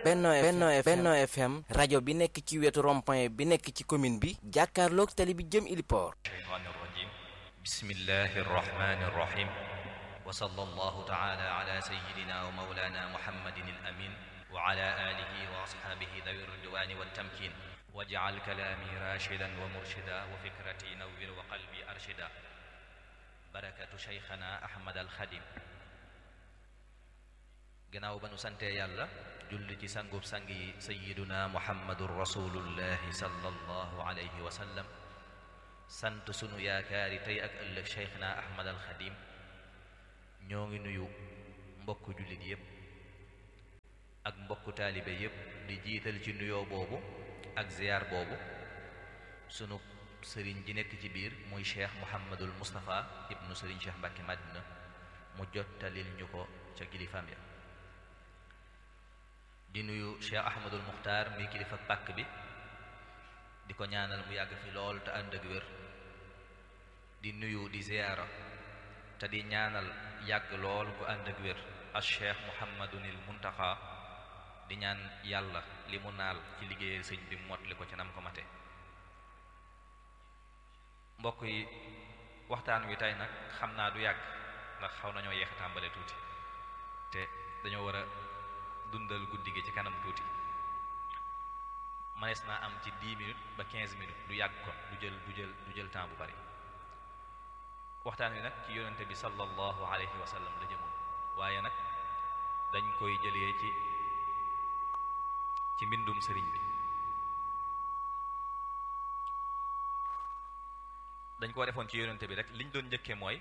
Benno Benno Benno FM rajo bi nekk ci wetu rond-point bi nekk ci commune bi jàkkaarloog tali bi jëm Iliport الشيطان الرجيم بسم الله الرحمن الرحيم وصلى الله تعالى على سيدنا ومولانا محمد الأمين وعلى آله وأصحابه ذوي الرضوان والتمكين واجعل كلامي راشدا ومرشدا وفكرتي نور وقلبي أرشدا بركة شيخنا أحمد الخديم gannaaw ba nu santee yàlla julli ci sangub sang yi sayiduna muhammadun rasulullahi sallallahu alayhi wa sallam sant sunu yaakaari tey ak ëllëg cheikhna ahmad al xadim ñoo ngi nuyu mbokku jullit yépp ak mbokku taalibe yépp di jiital ci nuyoo boobu ak ziyaar boobu sunu sëriñ ji nekk ci biir muy cheikh muhammadul mustapha ibnu sëriñ cheikh mbàkke madina mu jottalil ñu ko ca kilifaam ya di nuyu cheikh ahmadul muxtaar mi kilifa pàkk bi di ko ñaanal mu yàgg fi lool te ànd ak wér di nuyu di ziyaara te di ñaanal yàgg lool ku ànd ak wér al cheikh muhammadunil muntaxa di ñaan yàlla li mu naal ci liggéeyal sëñ bi mot li ko ci nam ko mate mbokk yi waxtaan wi tey nag xam naa du yàgg ndax xaw nañoo yeex a tàmbale tuuti te dañoo war a dundal guddi gi ci kanam tuuti manees naa am ci 10 minutes ba 15 minutes du yàgg kon du jël du jël du jël temps bu bari waxtaan wi nag ci yonente bi sallallahu alayhi wa sallam la jëmoon waaye nag dañ koy jëlee ci ci mbindum sëriñ bi dañ koo defoon ci yonente bi rek liñ doon njëkkee mooy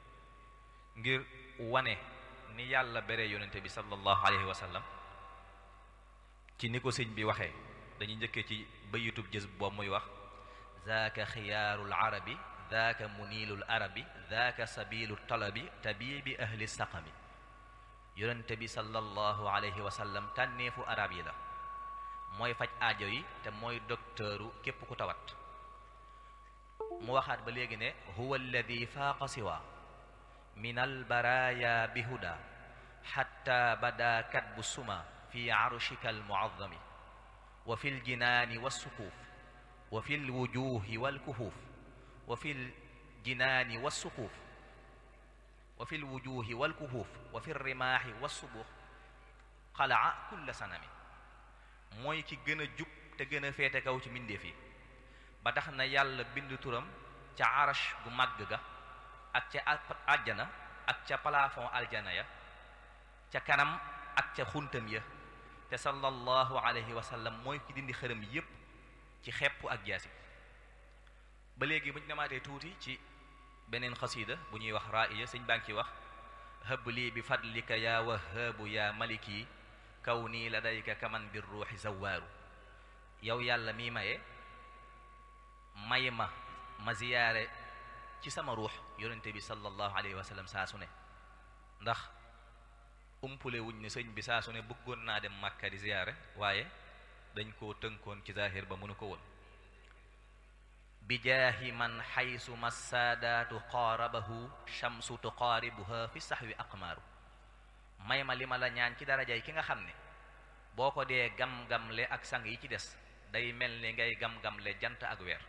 ngir wane ni yàlla bere yonente bi sallallahu alayhi wa sallam ci ni ko sëñ bi waxee dañuy njëkkee ci bayitub jës boobu muy wax zaaka xiyaarul arabi zaaka muniilul arabi zaaka sabilu talabi tabibi ahli saqami yonente bi sallallahu alayhi wa sallam tànneefu arab yi la mooy faj aajo yi te mooy dokteuru képp ku tawat mu waxaat ba léegi ne huwa alladi faaqa siwa min albaraya bihuda xatta bada katbu suma fi arushika almuazami wa fi ljinaani walsuquuf wa fi lwujuhi walkuhuuf wa fi ljinaani walsuquuf wa fi lwujuhi walkuhuuf wa fi lrimaaxi walsubuux xalaa kulla sanami mooy ki gën a jub te gën a féete kaw ci mbindeef yi ba tax na yàlla bind turam ca arash gu màgg ga ak ca àjjana ak ca plafond aljana ya ca kanam ak ca xuntam ya te sallallahu alayhi wa sallam mooy ki dindi xërëm yépp ci xepp ak jaasi ba léegi bu ñu demaatee tuuti ci beneen xasida bu ñuy wax ra'iya sëñ baa ngi ci wax hëbb lii bi fadlika yaa wahaabu yaa maliki kaw nii ladayka kaman bir ruuxi zawaaru yow yàlla mi maye may ma ma ziyaare ci sama ruux yonente bi sallallahu alayhi wa sallam saa su ne ndax umpule wuñ ne sëñ bi saa su ne bëggoon naa dem Makka di ziyaare waaye dañ koo tënkoon ci zahir ba mënu ko woon bi jaahi man xaysu massaadaatu qaarabahu shamsu tuqaaribuha fi saxwi aqmaaru may ma li ma la ñaan ci darajay ki nga xam ne boo ko dee gam-gamle ak sang yi ci des day mel ni ngay gam-gamle jant ak weer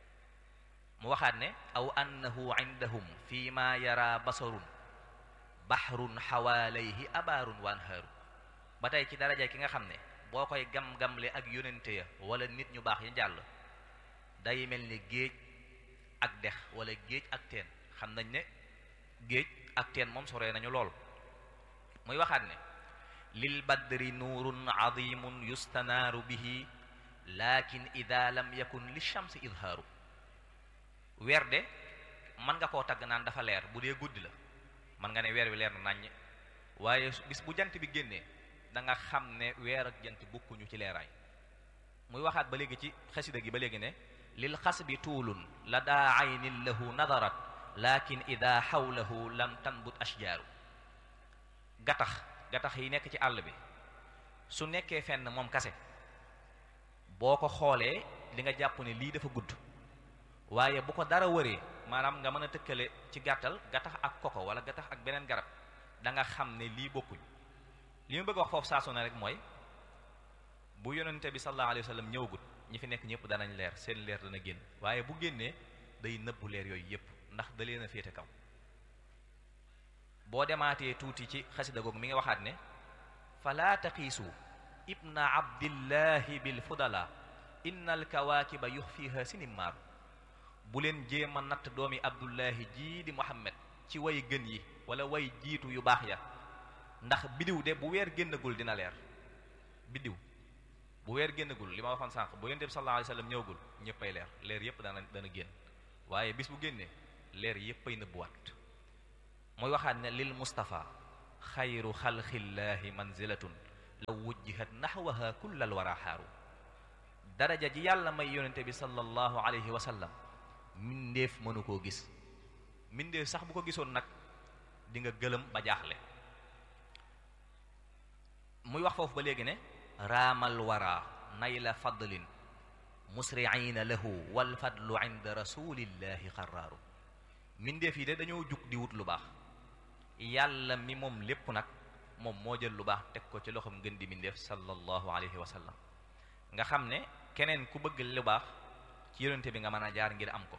mu waxaat ne aw annahu indahum fi ma yara basarun bahrun xawaalayhi abaarun wa anhaaru ba tey ci daraja ki nga xam ne boo koy gam-gamle ak yonente ya wala nit ñu baax yi jàll day mel ni géej ak dex wala géej ak teen xam nañ ne géej ak teen moom soree nañu lool muy waxaat ne lil badri nuurun adimun yustanaaru bihi lakin ida lam yakun li shamsi idhaaru weer de mën nga koo tagg naan dafa leer bu dee guddi la mën nga ne weer wi leer na naññ waaye bis bu jant bi génnee da nga xam ne weer ak jant bokkuñu ci leeraay muy waxaat ba léegi ci xasida gi ba léegi ne lil xas bi tuulun la daa aynin lahu nadarat lakin ida xawlahu lam tanbut ashjaaru gattax gattax yi nekk ci àll bi su nekkee fenn moom kase boo ko xoolee li nga jàpp ne lii dafa gudd waaye bu ko dara wëree maanaam nga mën a tëkkale ci gàttal gattax ak koko wala gattax ak beneen garab da nga xam ne lii bokkuñ li mu bëgg wax foofu saasu na rek mooy bu yonente bi sallallahu alayhi wa sallam ñëwagut ñi fi nekk ñëpp danañ leer seen leer dana génn waaye bu génnee day nëbbu leer yooyu yépp ndax da leen a féete kaw boo demaatee tuuti ci xasida googu mi nga waxaat ne fala taqiisu ibna abdillahi bil fudala inna al kawaakiba yuxfiha sinimaaru bu leen jéem a natt doomi abdullahi jii di muhammad ci way gën yi wala way jiitu yu baax ya ndax bidiw de bu weer génnagul dina leer bidiw bu weer génnagul li ma waxoon sànq bu yonent bi sallallahu alayhi wasallam ñëwagul ñëppay leer leer yépp dana dana génn waaye bis bu génnee leer yéppay nëbbuwaat mooy waxaat ne lil mustafa xayru xalqillaahi manzilatun law wujjihat naxwaha kullal wara xaaru daraja ji yàlla may yonente bi sallallahu alayhi wa sallam mindeef mënu koo gis mindeef sax bu ko gisoon nag di nga gëlëm ba jaaxle muy wax foofu ba léegi ne raamal wara nayla fadlin musriina lahu wal fadlu inda rasulillahi xaraaru mindeef yi de dañoo jug di wut lu baax yàlla mi moom lépp nag moom moo jël lu baax teg ko ci loxoom ngën di mindeef sallallahu alayhi wa sallam nga xam ne keneen ku bëgg lu baax ci yonente bi nga mën a jaar ngir am ko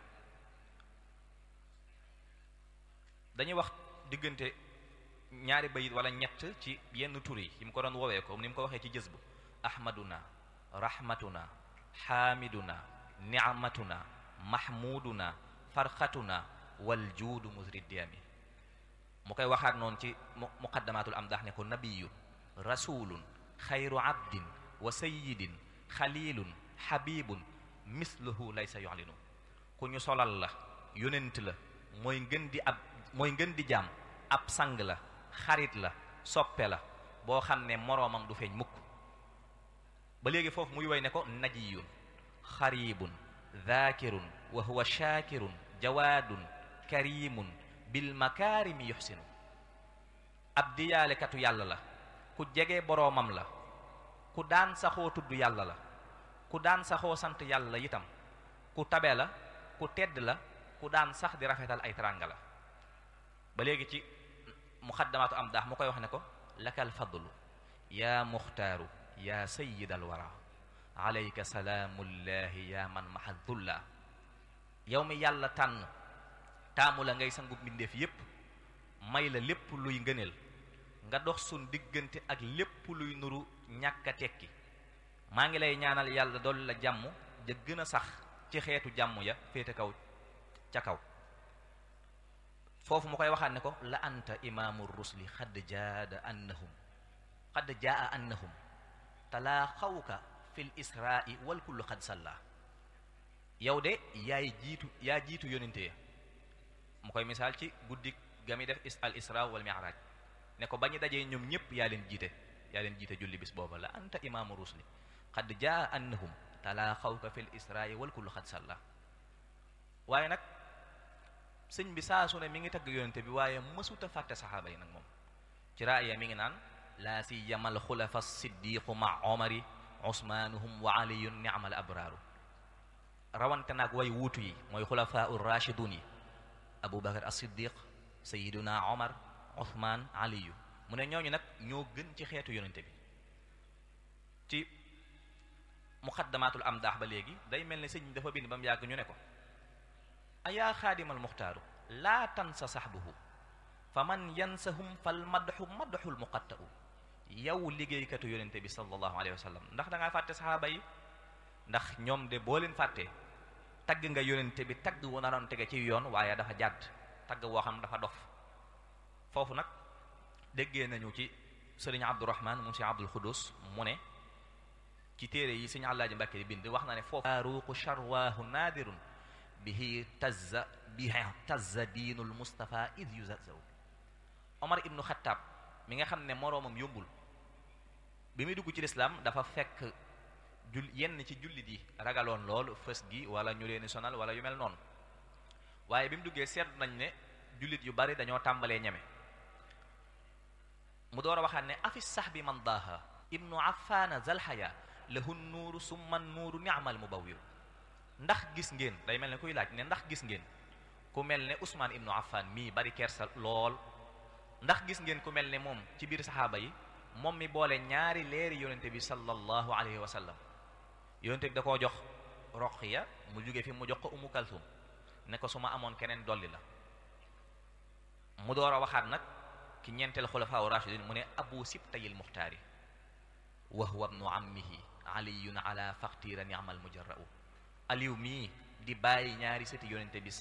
dañuy wax diggante ñaari bayit wala ñett ci yenn tur yi yi mu ko doon woowee ko ni mu ko waxee ci jës bu ahmaduna rahmatuna xaamiduna ni'matuna mahmuduna farxatuna wal juudu musriddiyami mu koy waxaat noonu ci muqaddamatul amdah ne ko nabiyun rasulun xayru abdin wa sayyidin xalilun xabibun misluhu laysa yu'linu ku ñu solal la yonent la mooy ngën di ab mooy ngën di jaam ab sang la xarit la soppe la boo xam ne moroomam du feeñ mukk ba léegi foofu muy woy ne ko najiyun xaribun dhaakirun wa huwa shaakirun jawaadun karimun bil makaarimi yuxsinu ab diyaalekatu yàlla la ku jege boroomam la ku daan saxoo tudd yàlla la ku daan saxoo sant yàlla itam ku tabe la ku tedd la ku daan sax di rafetal ay teranga la ba léegi ci muxaddamaatu am daax mu koy wax ne ko lakal fadlu yaa muxtaaru yaa sayyid al wara alayka salaamullahi yaa man mahadullah yow mi yàlla tànn taamu la ngay sangu mbindeef yépp may la lépp luy ngëneel nga dox sun diggante ak lépp luy nuru ñàkk a tekki maa ngi lay ñaanal yàlla dool la jàmm ja gën a sax ci xeetu jàmm ya féete kaw ca kaw foofu mu koy waxaat ne ko la anta imaamu rusli xadd jaada annahum xadd jaa annahum talaa xawka fil israai wal kullu xad salla yow de yaay jiitu yaa jiitu yonente ya mu koy misaal ci guddi ga mi def is al isra wal mi'raj ne ko ba ñu dajee ñoom ñëpp yaa leen jiite yaa leen jiite julli bis booba la anta imaamu rusli xad jaa annahum talaa xawka fil israai wal kullu xad salla waaye nag sëñ bi saa su ne mi ngi tagg yonente bi waaye mësuta fàtte saxaaba yi nag moom ci raaya mi ngi naan laa siyamal xulafa siddiqu ma omari usmaanuhum wa aliyun ni'mal abraaru rawante nag way wuutu yi mooy xulafaa ur rashidun yi abu bakar as siddiq sayiduna omar uthman aliyu mu ne ñooñu nag ñoo gën ci xeetu yonente bi ci muqaddamatul amdaax ba léegi day mel ne sëñ bi dafa bind ba mu yàgg ñu ne ko ayaa xaadimal muxtaaru laa tansa saxbuhu fa man yansahum fal madxu madxul muqatta'u yow liggéeykatu yonente bi sallallahu alayhi wa sallam ndax da ngaa fàtte saxaaba yi ndax ñoom de boo leen fàttee tagg nga yonente bi tagg wu naroon tege ci yoon waaye dafa jàdd tagg woo xam dafa dof foofu nag déggee nañu ci sëriñ abdurahman moom si abdul xudus mu ne ci téere yi sëriñ àllaaji mbàkke di bind wax na ne foofu faaruqu charwaahu naadirun bihi tazza bihi tazza diinul mustafa id yuzazaw omar ibnu xattaab mi nga xam ne moroomam yombul bi muy dugg ci lislaam dafa fekk jul yenn ci jullit yi ragaloon lool fës gi wala ñu leen sonal wala yu mel noonu waaye bi mu duggee seetlu nañ ne jullit yu bari dañoo tàmbalee ñeme mu door a waxaat ne afis sax bi man daaha ibnu affaana zalhaya lahu nuuru summa nuuru ni'mal mubawwir ndax gis ngeen day mel ne kuy laaj ne ndax gis ngeen ku mel ne Ousmane ibnu Affan mii bari kersa lool ndax gis ngeen ku mel ne moom ci biir saxaaba yi moom mi boole ñaari leeri yonente bi sallallahu alayhi wa sallam yonente bi da koo jox Roqiya mu jóge fi mu jox ko Umu Kalsum ne ko su ma amoon keneen dolli la mu door a waxaat nag ki ñeenteel xulafaa rashidin mu ne abu sibtayil muxtaari wa huwa ibnu ammihi aliyun ala faqtira ni'mal mujarra'u aliw mii di bàyyi ñaari sëti yonente bi